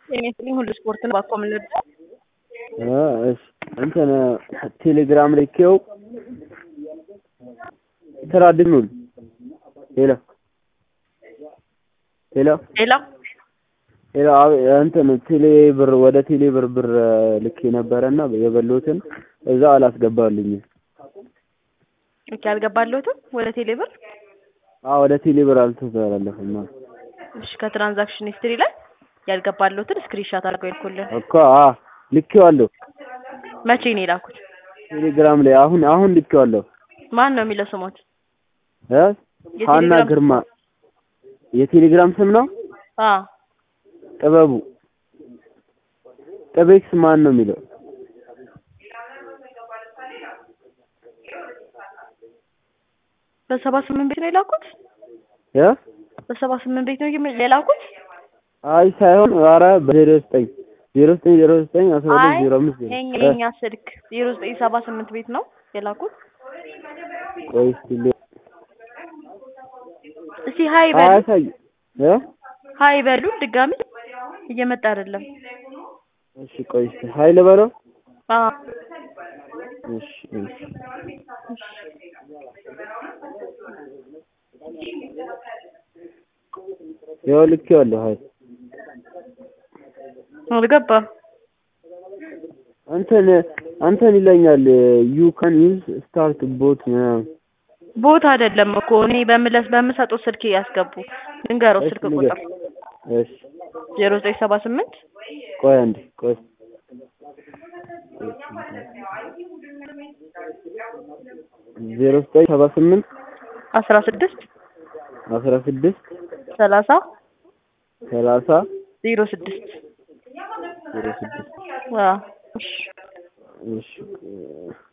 ጤና ይስጥልኝ ሁሉ ስፖርት ነው ባኮ ምን ልርዳ? እሺ እንትን ቴሌግራም ልኬው ስራ ድኑል ሄሎ ሄሎ ሌላ ሄሎ አብ- እንትን ቴሌ ብር ወደ ቴሌ ብር ብር ልኬ ነበረና የበላሁትን እዛ አላስገባልኝም። ኦኬ አልገባለሁትም ወደ ቴሌ ብር። አዎ ወደ ቴሌ ብር አልተላለፈም። አዎ እሺ ከትራንዛክሽን ሂስትሪ ላይ ያልገባለሁትን ስክሪንሻት አድርገው ይልኩልን። እኮ አ ልኬዋለሁ መቼ ነው የላኩት? ቴሌግራም ላይ አሁን አሁን ልኬዋለሁ። ማን ነው የሚለው ስሞት? እ ሀና የቴሌግራም ግርማ የቴሌግራም ስም ነው። አ ጥበቡ ጥቤክስ ማን ነው የሚለው? በሰባ ስምንት ቤት ነው የላኩት? እ በሰባ ስምንት ቤት ነው የም- የላኩት? አይ ሳይሆን ኧረ በዜሮ ዘጠኝ ዜሮ ዘጠኝ ዜሮ ዘጠኝ አስራ ሁለት ዜሮ አምስት ዜሮ የኛ እ የኛ ስልክ ዜሮ ዘጠኝ ሰባ ስምንት ቤት ነው የላኩት። ቆይ እስኪ ል- እስቲ ሀይ በሉ አያሳይ እ ሀይ በሉ ድጋሚ እየመጣ አይደለም። እሺ ቆይ እስኪ ሀይል በለው አ እሺ እሺ ያው ልኬዋለሁ ሀይ አልገባም። እንትን እንትን ይለኛል ዩ ካን ዩዝ ስታርት ቦት ምናምን ቦታ አይደለም እኮ እኔ በምለስ በምሰጠው ስልክ ያስገቡ ልንገረው እሺ ስልክ ንገር ቁጥር እሺ ዜሮ ዘጠኝ ሰባ ስምንት ቆይ አንዴ ቆይ ዜሮ ዘጠኝ ሰባ ስምንት አስራ ስድስት አስራ ስድስት ሰላሳ ሰላሳ ዜሮ ስድስት ዜሮ ስድስት አዎ እሺ እሺ